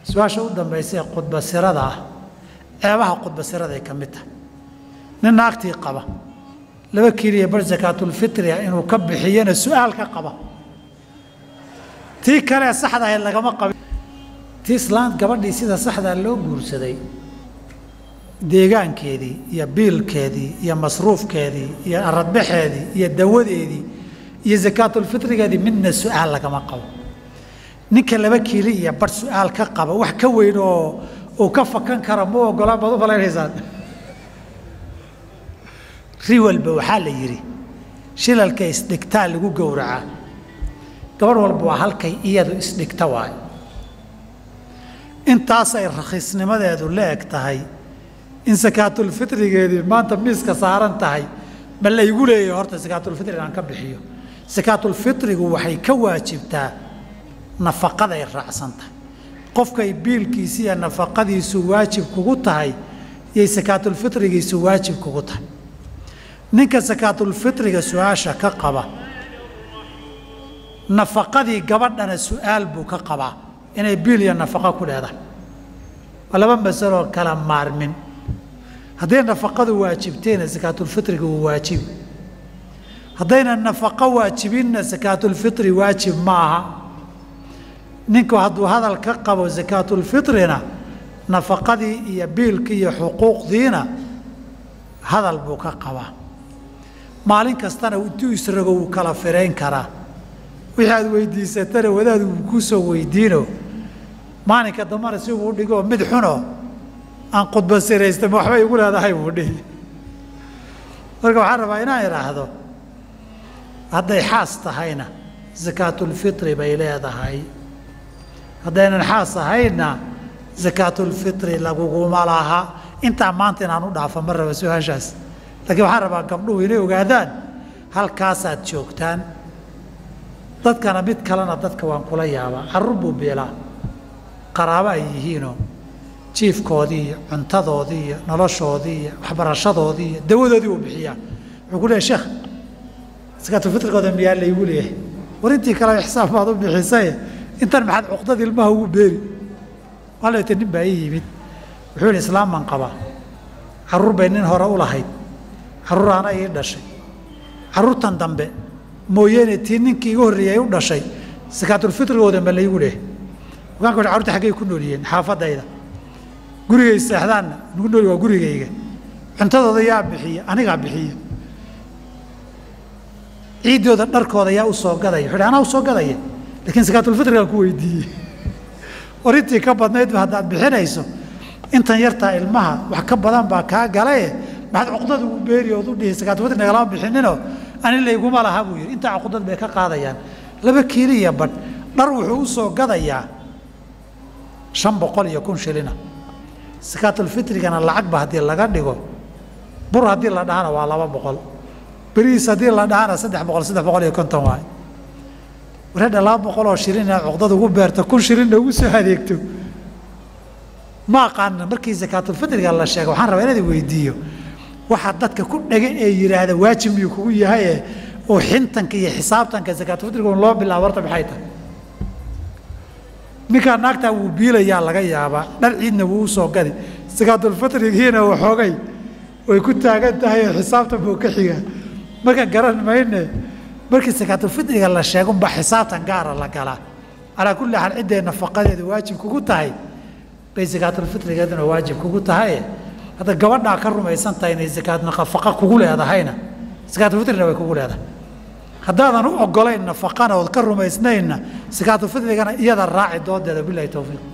su-aasha u dambaysa ee khudbasirada ah ceebaha khudbasirada ay ka mid tahay nin naagtii qaba laba kiiliya bar sakaatulfitria inuu ka bixiyana su-aal ka qaba tii kalee saxda ahayd lagama qabin tii islaan gabadhii sida saxdaa loo guursaday deegaankeedii iyo biilkeedii iyo masruufkeedii iyo aradbaxeedii iyo dawadeedii iyo sakaatulfitrigeedii midna su-aal lagama qabo ninka laba kiili iyo bar su-aal ka qaba wax ka weyn oo uu ka fakan kara ma ogolaan baad u falaynaysaan ri walba waxaa la yidhi shilalka isdhigtaa lagu gowracaa gabarh walba waa halkay iyadu isdhigta waayo intaasay rakhiisnimadeedu la eg tahay in sakaatulfitrigeedii maanta miiska saaran tahay ma laygu leeyahay horta sakaatulfitri inaan ka bixiyo sakaatulfitrigu waxay ka waajibtaa nafaqaday raacsan tahay qofkay biilkiisi iyo nafaqadiisu waajib kugu tahay yay sakaatulfitrigiisu waajib kugu tahay ninka sakaatulfitriga su-aasha ka qaba nafaqadii gabadhana su-aal buu ka qabaa inay biil iyo nafaqo ku leedahay waa laba masaloo kala maarmin hadday nafaqadu waajibtayna sakaatulfitriga wuu waajibi haddayna nafaqo waajibinna sakaatulfitri waajib ma aha ninku hadduu hadal ka qabo sakaatulfitrina nafaqadii iyo biilkii iyo xuquuqdiina hadal buu ka qabaa maalin kastana intuu isrago wuu kala firayn karaa wixii aad weydiisatana wadaadu wuu kuu soo weydiino maalinka dambana si uu dhigoo mid xuno aan khudba siraystama waxbay igu leedahay buu dhihi marka waxaan rabaa inaan idhaahdo hadday xaas tahayna sakaatulfitri bay leedahay haddaynan xaas ahaynna sakaatulfitri laguguma laha intaa maanta inaan u dhaafo ma raba su-aashaas laakiin waxaan rabaa gabdhuhu inay ogaadaan halkaasaad joogtaan dadkana mid kalena dadka waan kula yaabaa carruur buu biilaa qaraabo ay yihiinoo jiifkoodii iyo cuntadoodii iyo noloshoodii iyo waxbarashadoodii iyo dawadoodii uu bixiyaa wuxuu ku leehay sheekh sakaatulfitrigooda miyaa laygu leeyahay war intii kale xisaab baad u bixisaye intan maxaad cuqdad ilmaha ugu beeri waaleete nin baa ii yimid wuxuu yidhi islaaman qabaa carruur bay nin hore u lahayd carruur ana ii dhashay carruurtan dambe mooyeene tii ninkii iga horreeyay u dhashay sakaatulfitrigooda ma laygu leeyahay wakaan ku yidhi carruurta xaggay ku nool yihiin xaafadayda gurigay seexdaanna nugu nooli waa gurigayga cuntadooda yaa bixiya anigaa bixiya ciiddooda dharkooda yaa u soo gadaya wuxuu anaa u soo gadaya laakiin sakaatulfitrigaan ku weydiiyey war intii ka badnaydba haddaad bixinayso intan yartaa ilmaha wax ka badan baa kaa galaye maxaad cuqdad ugu beeri ood u dhihi sakaatulfitri nagalama bixinino ani layguma laha buu yidhi intaa cuqdad bay ka qaadayaan laba kiili iyo badh dhar wuxuu u soo gadayaa shan boqol iyo kun shilina sakaatulfitrigana lacagba haddii laga dhigo bur haddii la dhahana waa laba boqol berihiis haddii la dhahana saddex boqol saddex boqol iyo konton waay wareedha laba boqol oo shilin inaad cuqdad ugu beerto kun shilinna ugu soo adeegto ma aqaana markii sakaatulfitriga la sheega waxaan rabaa inaad weydiiyo waxaa dadka ku dhega ee yidhaahda waajib miyuu kugu yahaye oo xintanka iyo xisaabtanka sakaatulfitriga un loo bilaabo horta maxay tahay ninkaa naagtaa wuu biilayaa laga yaabaa dhar ciidna wuu usoo gadi sakaatulfitrigiina waxoogay way ku taagan tahay oo xisaabtan buu ka xigaa marka garan mayne markii sakaatulfitriga la sheegunba xisaabtan gaara la galaa calaa kulli xaal cidday nafaqadeedu waajib kugu tahay bay sakaatulfitrigeeduna waajib kugu tahay hadda gabadhaa ka rumaysan tahay inay sakaat nafaqa kugu leedahayna sakaatulfitrina way kugu leedahay haddaadan u ogolayn nafaqana ood ka rumaysnaynna sakaatulfitrigana iyada raaci doodeeda bilahi towfiiq